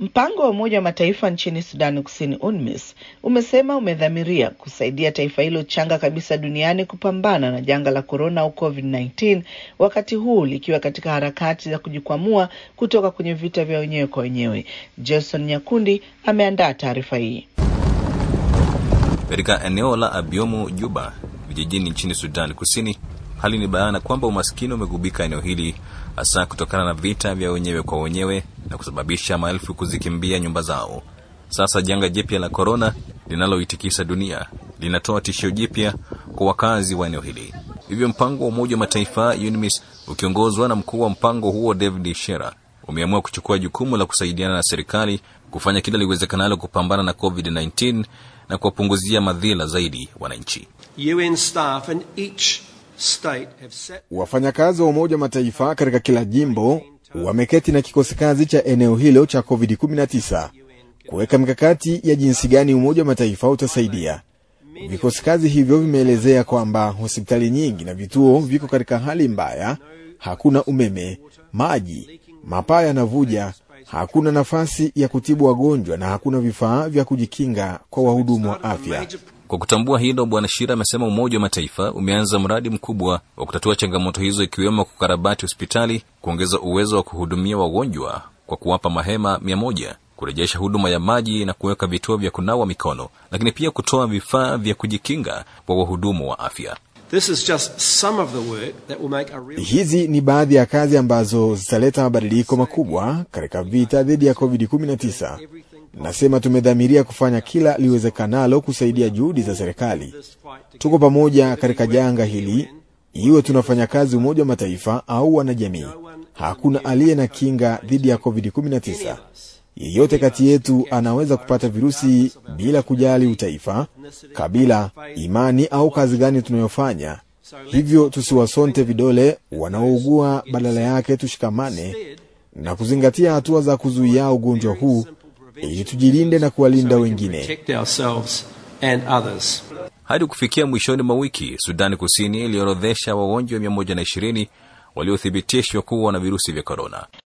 Mpango wa Umoja wa Mataifa nchini Sudani Kusini, UNMISS, umesema umedhamiria kusaidia taifa hilo changa kabisa duniani kupambana na janga la korona au COVID-19, wakati huu likiwa katika harakati za kujikwamua kutoka kwenye vita vya wenyewe kwa wenyewe. Jason Nyakundi ameandaa taarifa hii. Katika eneo la Abiomo, Juba, vijijini nchini Sudan Kusini, hali ni bayana kwamba umaskini umegubika eneo hili hasa kutokana na vita vya wenyewe kwa wenyewe na kusababisha maelfu kuzikimbia nyumba zao. Sasa janga jipya la korona linaloitikisa dunia linatoa tishio jipya kwa wakazi wa eneo hili. Hivyo mpango wa Umoja wa Mataifa UNMISS ukiongozwa na mkuu wa mpango huo David Shera umeamua kuchukua jukumu la kusaidiana na serikali kufanya kila liwezekanalo kupambana na COVID-19 na kuwapunguzia madhila zaidi wananchi. UN staff in each state have set Wafanyakazi wa Umoja wa Mataifa katika kila jimbo wameketi na kikosi kazi cha eneo hilo cha COVID-19 kuweka mikakati ya jinsi gani Umoja wa Mataifa utasaidia. Vikosi kazi hivyo vimeelezea kwamba hospitali nyingi na vituo viko katika hali mbaya, hakuna umeme, maji, mapaa yanavuja, hakuna nafasi ya kutibu wagonjwa na hakuna vifaa vya kujikinga kwa wahudumu wa afya. Kwa kutambua hilo, Bwana Shira amesema Umoja wa Mataifa umeanza mradi mkubwa wa kutatua changamoto hizo, ikiwemo kukarabati hospitali, kuongeza uwezo wa kuhudumia wagonjwa kwa kuwapa mahema mia moja, kurejesha huduma ya maji na kuweka vituo vya kunawa mikono, lakini pia kutoa vifaa vya kujikinga kwa wahudumu wa afya. This is just some of the work that will make a real Hizi ni baadhi ya kazi ambazo zitaleta mabadiliko makubwa katika vita dhidi ya COVID-19. Nasema tumedhamiria kufanya kila liwezekanalo kusaidia juhudi za serikali. Tuko pamoja katika janga hili, iwe tunafanya kazi Umoja wa Mataifa au wanajamii. Hakuna aliye na kinga dhidi ya COVID-19. Yeyote kati yetu anaweza kupata virusi bila kujali utaifa, kabila, imani au kazi gani tunayofanya. Hivyo tusiwasonte vidole wanaougua, badala yake tushikamane na kuzingatia hatua za kuzuia ugonjwa huu ili tujilinde na kuwalinda wengine. protect ourselves and others. Hadi kufikia mwishoni mwa wiki, Sudani Kusini iliorodhesha wagonjwa 120 waliothibitishwa kuwa na virusi vya korona.